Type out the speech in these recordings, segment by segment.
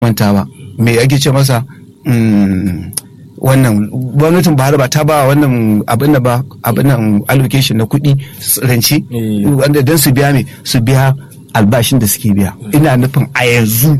manta ba me ake ce masa wannan gwamnatin Buhari ba ta ba wannan abin da ba abin nan allocation na kuɗi rance wanda don su biya me su biya albashin da suke biya ina nufin a yanzu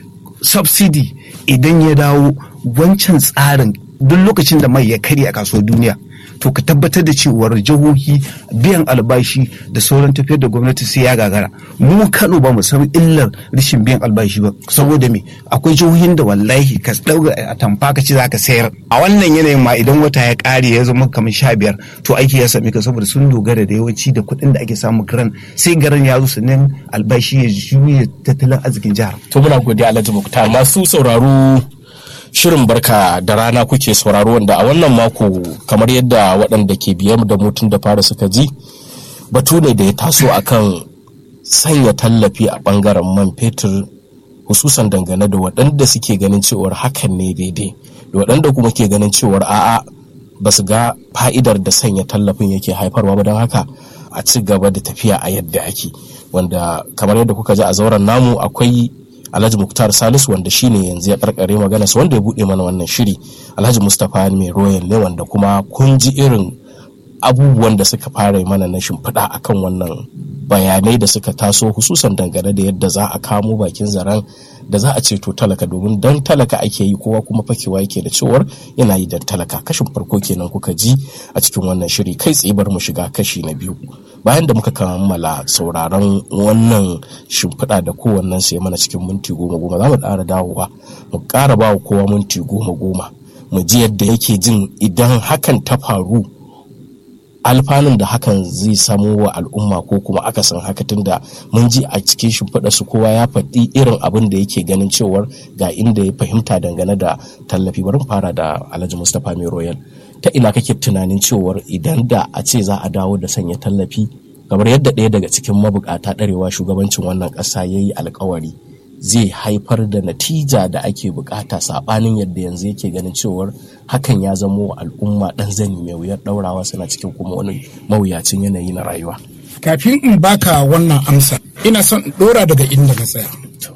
subsidy idan ya dawo wancan tsarin duk lokacin da mai ya karya a kasuwar duniya to ka tabbatar da cewar jihohi biyan albashi da sauran tafiyar da gwamnati sai ya gagara mu kano ba mu san illar rashin biyan albashi ba saboda me akwai jihohin da wallahi ka dauka a tamfa ka ci za ka sayar a wannan yanayin ma idan wata ya kare ya zama kamar sha biyar to aiki ya sami ka saboda sun dogara da yawanci da kuɗin da ake samu garan sai garan ya zo sannan albashi ya juya tattalin arzikin jihar. to muna godiya alhaji muktar masu sauraro shirin barka da rana kuke sauraro wanda a wannan mako kamar yadda waɗanda ke biye da mutum da fara suka ji batu ne da ya taso akan sanya tallafi a ɓangaren man fetur hususan dangane da waɗanda suke ganin cewar hakan ne daidai da waɗanda kuma ke ganin cewar a'a ba su ga fa'idar da sanya tallafin yake haifarwa ba don haka a ci gaba da tafiya a yadda ake wanda kamar yadda kuka ji a zauren namu akwai Alhaji Muktar Salisu wanda shine yanzu ya karkare magana su wanda ya bude mana wannan shiri Alhaji Mustapha mai royal ne wanda kuma kun ji irin abubuwan da suka fara mana na shimfiɗa akan wannan bayanai da suka taso hususan dangane da yadda za a kamo bakin zaren da za a ceto talaka domin dan talaka ake yi kowa kuma fakewa yake da cewar yana yi dan talaka kashin farko kenan kuka ji a cikin wannan shiri kai tsaye bar mu shiga kashi na biyu bayan da muka kammala sauraron wannan shimfiɗa da kowannen sai mana cikin minti goma goma za mu ƙara dawowa mu ƙara ba wa kowa minti goma goma mu ji yadda yake jin idan hakan ta faru alfanun da hakan zai samo wa al'umma ko kuma akasin haka tunda mun ji a cikin shimfiɗa su kowa ya faɗi irin abin da yake ganin cewar ga inda ya fahimta dangane da tallafi bari fara da alhaji mustapha mai royal ta ina kake tunanin cewar idan da a ce za a dawo da sanya tallafi kamar yadda ɗaya daga cikin mabukata ɗarewa shugabancin wannan ƙasa ya yi alkawari zai haifar da natija da ake bukata saɓanin yadda yanzu yake ganin cewar hakan ya zamo wa al'umma ɗan zani mai wuyar ɗaurawa suna cikin kuma wani mawuyacin yanayi na rayuwa. kafin in baka wannan amsa ina son in ɗora daga inda na tsaya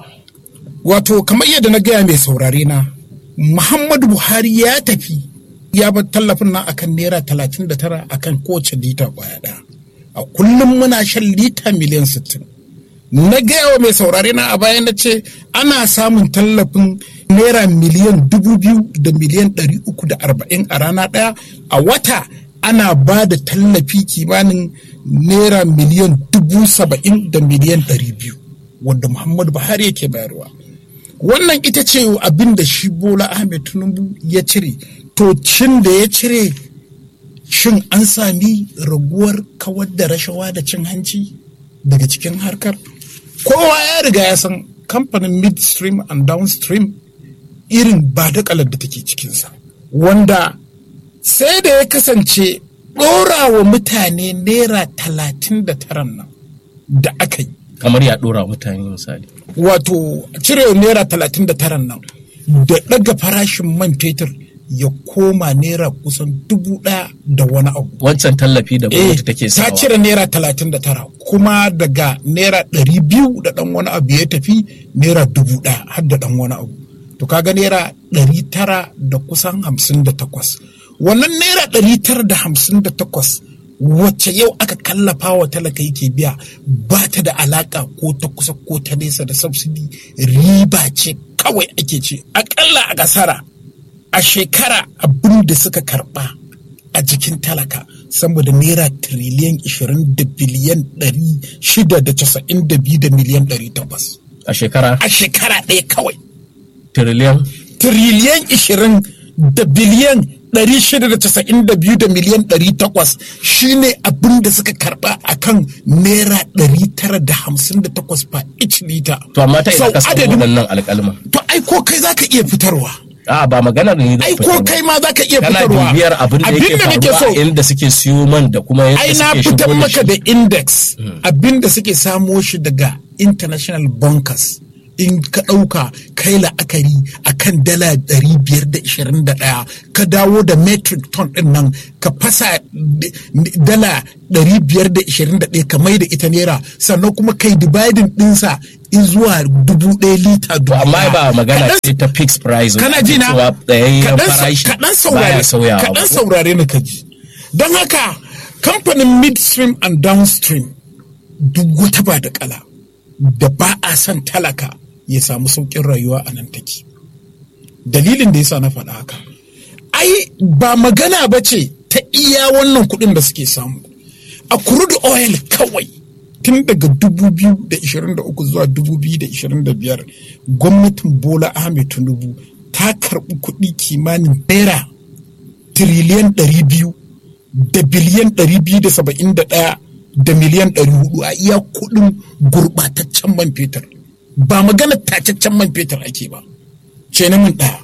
wato kamar yadda na gaya mai saurare na muhammadu buhari ya tafi ya bar tallafin nan akan naira talatin da tara akan kowace lita kwaya ɗaya a kullum muna shan lita miliyan sittin na gaya wa mai saurare na a baya na ce ana samun tallafin naira miliyan dubu biyu da miliyan ɗari uku da arba'in a rana ɗaya a wata ana ba da tallafi kimanin naira miliyan dubu saba'in da miliyan ɗari biyu wanda muhammadu buhari yake bayarwa wannan ita ce abin da shi bola ahmed tinubu ya cire to cin da ya cire shin an sami raguwar kawar da rashawa da cin hanci daga cikin harkar kowa ya riga ya san kamfanin midstream and downstream irin ba da da take cikinsa wanda sai da ya kasance ɗora wa mutane naira talatin da taran nan da aka yi kamar ya ɗora mutane misali wato cire naira talatin da taran nan da ɗaga farashin man fetur ya koma naira kusan dubu ɗaya da wani abu. wancan tallafi da gwamnati take sawa ta cire naira talatin da tara kuma daga naira ɗari biyu da ɗan wani abu ya tafi naira dubu ɗaya har da ɗan wani abu to kaga naira ɗari tara da kusan hamsin da takwas wannan naira ɗari tara da hamsin da takwas wacce yau aka kallafa wa talaka yake biya ba ta da alaka ko ta kusa ko ta nesa da subsidy riba ce kawai ake ce akalla a kasara a shekara abin da suka karba a jikin talaka sama da naira tiriliyan 20 da biliyan 692 da miliyan 800 a shekara a shekara ɗaya kawai tiriliyan tiriliyan 20 da biliyan 692 da miliyan 800 shine abin da suka karba akan naira 958 fa each liter. to amma ta ina Sau ka samu adadin- waɗannan alƙalman To ai ko kai zaka iya fitarwa. a ba maganar ne da Ai ko fitarwa. kai ma zaka iya kana fitarwa. bibiyar abin da yake nake faruwa so. a inda suke siyo man da kuma yadda Ai na suke fitar shigo da maka shi. da index abin da suke samo shi daga international bunkers. in ka ɗauka kai la'akari a kan dala ɗari biyar da ishirin da ɗaya ka dawo da metric ton ɗin nan ka fasa d- dala ɗari biyar da ishirin da ɗaya ka mai da ita naira sannan kuma kai dividing ɗinsa zuwa dubu ɗaya lita dubu amma ɗaya. ba magana Kaɗan- ce ta fixed price kana ji na cewa tsayayyen kaɗan sa- farashi kaɗan baya saurare sauyawa kaɗan saurare ni kaji don haka kamfanin midstream and downstream duk wata ba da kala da ba a son talaka ya samu sauƙin rayuwa a nan take dalilin da yasa na faɗa haka ai ba magana ba ce ta iya wannan kuɗin da suke samu a crude oil kawai tun daga 2023 zuwa 2025 gwamnatin bola ahmed tinubu ta karɓi kuɗi kimanin naira tiriliyan 200 da biliyan 271 da miliyan 400 a iya kuɗin gurɓataccen man fetur ba magana tacaccen man fetur ake ba ce na min ɗaya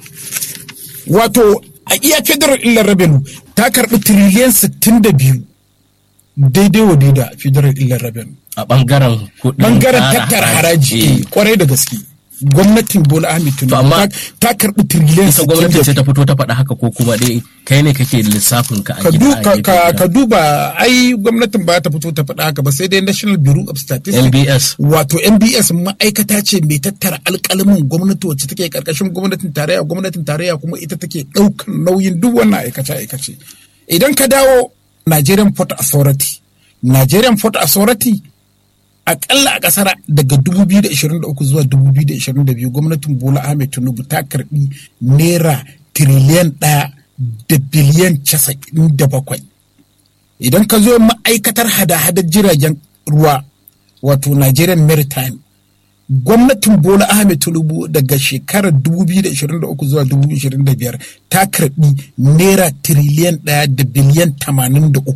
wato a iya federal illar revenue ta karɓi tiriliyan 62 daidai wa daida federal illar revenue a bangaren kuɗin bangaren tara tattara haraji. haraji kwarai da gaske gwamnatin bola ahmed To tinubu amma- ta- ta karɓi tiriliyan ita gwamnati ce 62 ta fito ta faɗa haka ko kuma dai kai ne kake lissafin ka a ka gida du- a ka- gefe ka- guda? ka duba ai gwamnatin ba ta fito ta faɗa haka ba sai dai national bureau of statistics LBS. wato nbs ma'aikata ce mai tattara alƙalamin gwamnati wacce take karkashin gwamnatin tarayya gwamnatin tarayya kuma ita take ɗaukan nauyin duk wannan aikace aikace idan ka dawo nigerian port authority nigerian port authority akalla a kasar daga 2023 zuwa 2022 gwamnatin bola ahmed tinubu ta karbi naira tiriliyan ɗaya da biliyan casa'in da bakwai idan ka zo ma'aikatar hada-hadar jiragen ruwa wato nigerian maritime gwamnatin bola ahmed tinubu daga shekarar 2023 zuwa 2025 ta karbi naira tiriliyan ɗaya da biliyan 83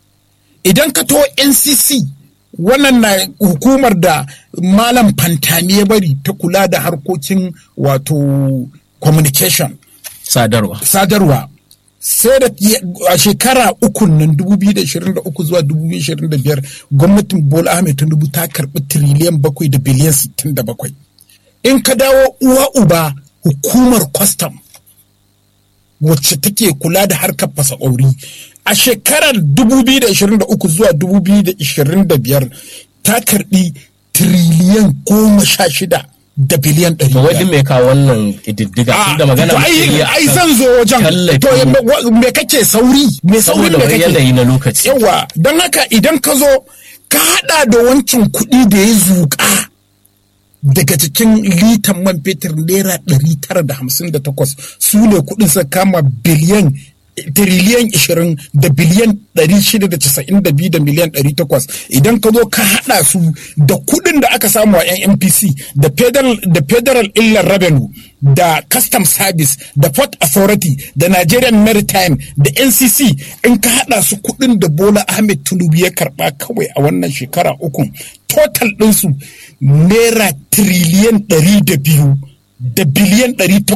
idan ka to ncc wannan na hukumar da malam fantami ya bari ta kula da harkokin wato communication sadarwa sadarwa sai da a shekara uku nan 2023 zuwa 2025 gwamnatin bola ahmed tinubu ta karbi tiriliyan bakwai da biliyan 67 in ka dawo uwa uba hukumar kwastam wacce take kula da harkar fasakori a shekarar 2023 zuwa 2025 ta karbi tiriliyan goma sha shida da biliyan ɗari to biyar. wani mai kawo wannan ƙididdiga Ah, tun da magana to muke yi ai a ai kan zan zo wajen tallafi. to me- wa- me kake sauri me sauri saboda me wani kake yanayi na lokaci yawa don haka idan ka zo ka hada da wancan kuɗi da ya zuƙa daga cikin litan man fetur naira 958 su ne kuɗin sa kama biliyan tiriliyan 20 da biliyan 692 da miliyan 800 idan ka zo ka hada su da kuɗin da aka samu a NNPC da federal da federal illar revenue da custom service da port authority da Nigerian maritime da NCC in ka hada su kuɗin da Bola Ahmed Tinubu ya karba kawai a wannan shekara uku total ɗinsu naira tiriliyan 200 da biliyan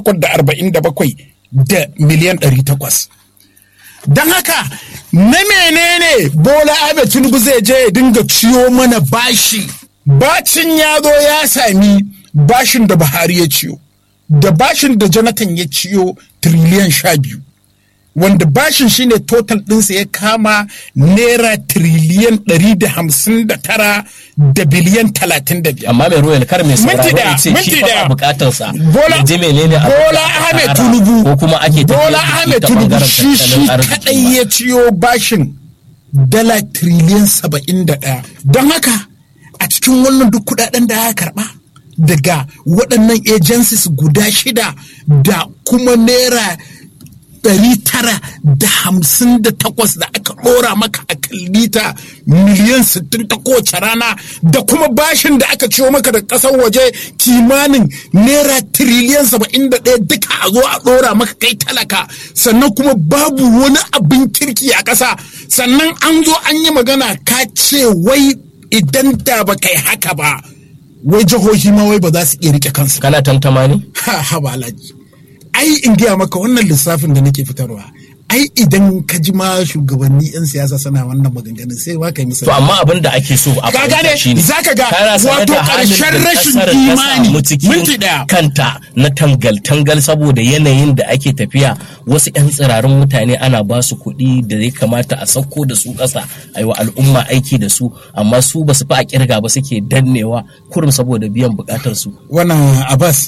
847 da miliyan 800 don haka na menene bola ahmed tinubu zai je ya dinga ciyo mana bashi bacin ya zo ya sami bashin da buhari ya ciyo da bashin da jonathan ya ciyo tiriliyan sha biyu wanda bashin shine total ɗinsa ya kama naira tiriliyan ɗari da hamsin da tara da biliyan talatin da biyar amma mai ruwan kar mai Minti sauraro daya, ya ce minti shi fa daya. a bukatarsa Bola ya ji menene abin da Bola aka Ahmed tsara Tinubu ko kuma ake tafiyar Bola da shi Ahmed ta Tinubu bangaren shi shi tattalin arziki kadai ba. ya ciyo bashin dala triliyan saba'in da ɗaya don haka a cikin wannan duk kudaden da aka karba daga waɗannan agencies guda shida da kuma naira ɗari tara da hamsin da takwas da aka ɗora maka a kan lita miliyan sittin ta kowace rana da kuma bashin da aka ciwo maka da ƙasar waje kimanin naira tiriliyan saba'in da ɗaya duka a zo a ɗora maka kai talaka sannan kuma babu wani abin kirki a ƙasa sannan an zo an yi magana ka ce wai idan da ba kai haka ba wai jihohi ma wai ba za su iya rike kansu ba. kana tantama ne ha ha ba alhaji ai in gaya maka wannan lissafin da nake fitarwa ai idan ka ji ma shugabanni yan siyasa suna wannan maganganun sai ma kai musu to amma abin da ake so a Ka fahimta gane, shine zaka ga kana sanar wato da halin da ƙarshen rashin ƙasar ta imani. samu cikin Minti ɗaya. kanta na tangal tangal saboda yanayin da ake tafiya wasu yan tsirarin mutane ana ba su kuɗi da ya kamata a sauko da su ƙasa a yi wa al'umma aiki da su amma su ba su fi a kirga ba suke dannewa kurum saboda biyan buƙatar su wannan abbas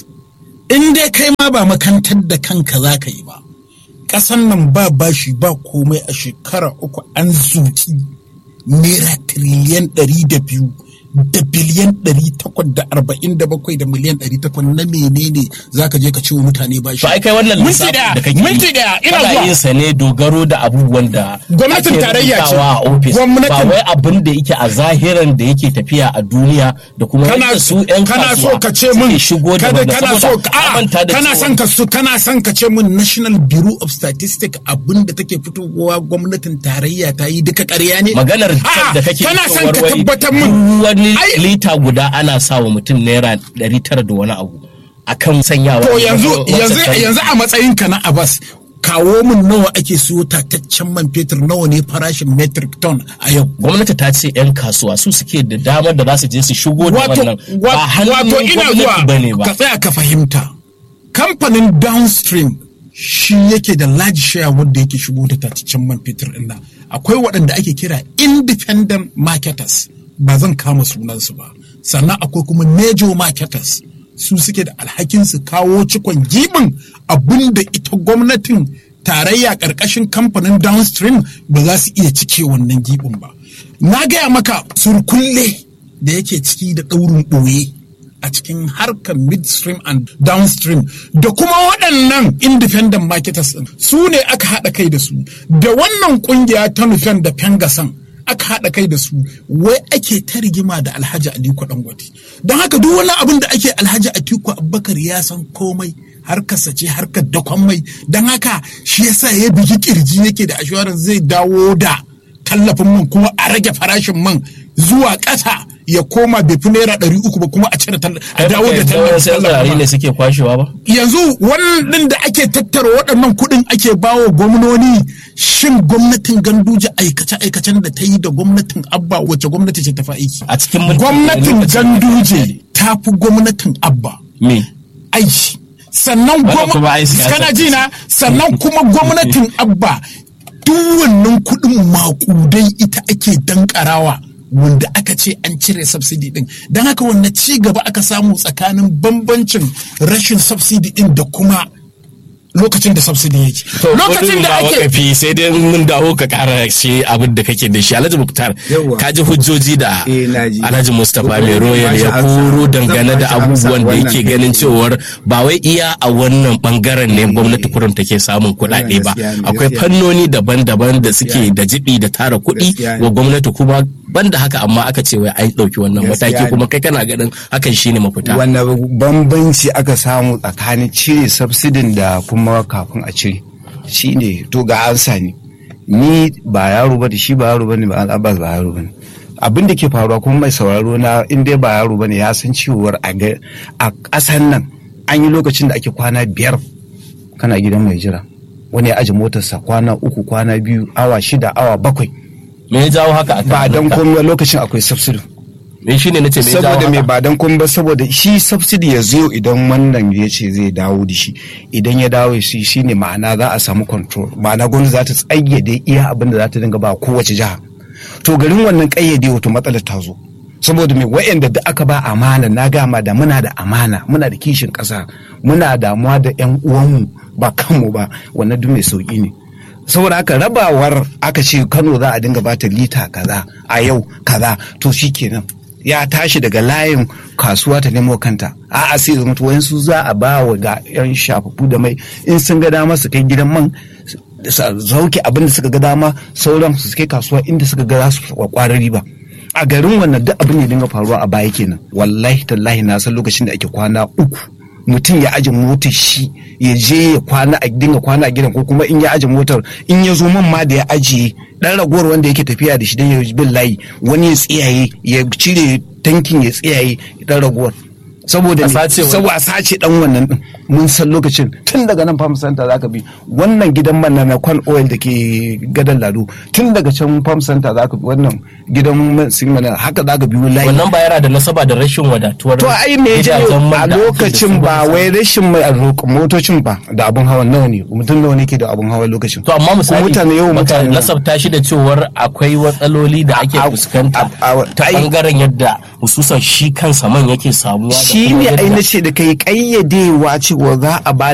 in dai kai ma ba makantar da kanka za ka yi ba ƙasan nan ba bashi ba komai a shekara uku an zuki naira tiriliyan ɗari da biyu da biliyan ɗari takwas da arba'in da bakwai da miliyan ɗari takwas na menene za ka je ka ciwo mutane bashi to ai kai wannan minti lissafin ɗaya da kake minti ɗaya ina kana zuwa yin sa ne dogaro da abubuwan da Gwamnatin ake tarayya ce. rubutawa a ofis Gwamnatin- ba wai abin da yake a zahiran da yake tafiya a duniya da kuma kana yadda su yan kana so kasuwa ka ce suke min shigo da kada wannan kana so saboda a ka manta da kana cewa- son ka so kana son ka ce min National Bureau of Statistics abin da take fitowa gwamnatin tarayya ta yi duka ƙarya ne maganar A'a, da kake kana son ka fitowar wai tabbatar duk min wani Ai, lita guda ana sa wa mutum naira ɗari tara da wani abu akan sanyawa to yanzu wacce yanzu ta- yanzu a matsayin ka na Abbas kawo min nawa ake siyo tataccen man fetur nawa ne farashin metric ton a yau gwamnati ta ce 'yan kasuwa su suke da damar da za su je su shigo da wato wannan ba wa- hannun wato ina gwamnati ba ne zuwa ba ka tsaya ka fahimta kamfanin downstream shi yake da large share wanda yake shigo da tataccen man fetur din nan akwai waɗanda ake kira independent marketers ba zan kama sunansu ba sannan akwai kuma major marketers su suke da alhakin su kawo cikon gibin abin da ita gwamnatin tarayya ƙarƙashin kamfanin downstream ba za su iya cike wannan gibin ba na gaya maka surkulle da yake ciki da ɗaurin ɓoye a cikin harkar midstream and downstream da kuma waɗannan independent marketers ɗin su ne aka haɗa kai da su da wannan ƙungiya ta nufen da pengasan aka haɗa kai da su wai ake ta rigima da alhaji aliko dangote don haka duk wani abin da ake alhaji atiku abubakar ya san komai harkarsa ce harkar dakon mai don haka shi yasa ya bigi kirji yake da assurance zai dawo da tallafin man kuma a rage farashin man zuwa ƙasa ya koma bai fi naira ɗari uku ba kuma a cire a dawo da tallafin tallafin ne suke kwashewa ba yanzu wannan da ake tattara waɗannan kuɗin ake bawa gwamnoni shin gwamnatin ganduje aikace-aikacen da ta yi da gwamnatin abba wacce gwamnati ce ta fi aiki a cikin mulkin gwamnatin lokacin da ganduje ta fi gwamnatin abba me aiki sannan Wannan kuma ai gwamnati siyasa kana ce. ji na sannan kuma gwamnatin abba duk wannan kuɗin makudai ita ake dankarawa wanda aka ce an cire subsidy din don haka wannan ci gaba aka samu tsakanin bambancin rashin subsidy din da kuma lokacin da subsidy yake lokacin da ake wakafi sai dai mun dawo ka kara shi abin da kake da shi Alhaji Muktar Yawwa. ka ji hujjoji da Eh, na ji. Alhaji Mustapha mai royal ya Zan ba shi koro amsa. dangane Zan da ba shi amsa abubuwan da wannan yake kai ganin tsaye. cewar ba wai iya a wannan bangaren ne gwamnati kurum take samun kuɗaɗe ba gaskiya ne, akwai gaskiya. fannoni daban-daban da suke da jibi da tara kuɗi Gaskiya ne. wa gwamnati kuma banda haka amma aka ce wai an ɗauki wannan Gaskiya mataki ne. kuma kai kana ganin hakan shine mafita wanda bambanci aka samu tsakanin cire subsidin da kuma kafin a cire shi ne to ga ansa ne ni ba yaro ba da shi ba yaro ba ne ba al'abbas ba yaro ba ne abin da ke faruwa kuma mai sauraro na in dai ba yaro ba ne ya san cewar a ga- a ƙasan nan an yi lokacin da ake kwana biyar kana gidan mai jira wani ya aje motarsa kwana uku kwana biyu awa shida awa bakwai me ya jawo haka akan ba don haka? komai lokacin akwai subsidy me shine nace me ya jawo saboda mai haka? ba dan kun ba saboda shi subsidy ya zo idan wannan ya ce zai dawo da shi idan ya dawo shi shine ma'ana za a samu control ma'ana gwamnati za ta tsayyade iya abin da za ta dinga ba kowace jiha to garin wannan kayyade wato matsalar ta zo saboda mai wa'anda da aka ba amana na gama da muna da amana muna da kishin ƙasa muna damuwa da yan uwanmu ba kanmu ba wannan duk mai sauki ne saboda haka rabawar aka ce kano za a dinga bata lita kaza a yau kaza to shikenan ya tashi daga layin kasuwa ta nemo kanta a'a sai zama wayansu za a ba wa ga yan shafafu da mai in sun ga dama su kai gidan man su zauke abin da suka ga dama sauran su kai kasuwa inda suka ga za su kwarar riba a garin wannan duk abin ya dinga faruwa a baya kenan wallahi tallahi na san lokacin da ake kwana uku mutum ya aje motar shi ya je ya kwana a dinga kwana a gidan ko kuma in ya aje motar in ya zo man ma da ya ajiye dan ragowar wanda yake tafiya da shi dan ya bin layi wani ya tsiyaye ya cire tankin ya tsiyaye dan ragowar saboda A ne sace wani. saboda a sace dan wannan din mun san lokacin tun daga nan farm center zaka bi wannan gidan man na kwan oil da ke gadan lado tun daga can farm center zaka bi wannan gidan man sin mana haka zaka bi layi wannan ba yana da nasaba da rashin wadatuwar to ai me ya gidajen janyo man a da ake da lokacin su ba wai rashin mai a roƙon motocin ba da abun hawa nawa ne mutum nawa ne ke da abun hawa lokacin to amma misali mutane yau baka mutane nasabta shi da cewar akwai matsaloli da ake A- fuskanta a- a- ta ai- bangaren yadda hususan shi kansa man yake samuwa da shi kuma ne ai yadda- na ce da kai kayyadewa cewa za a ba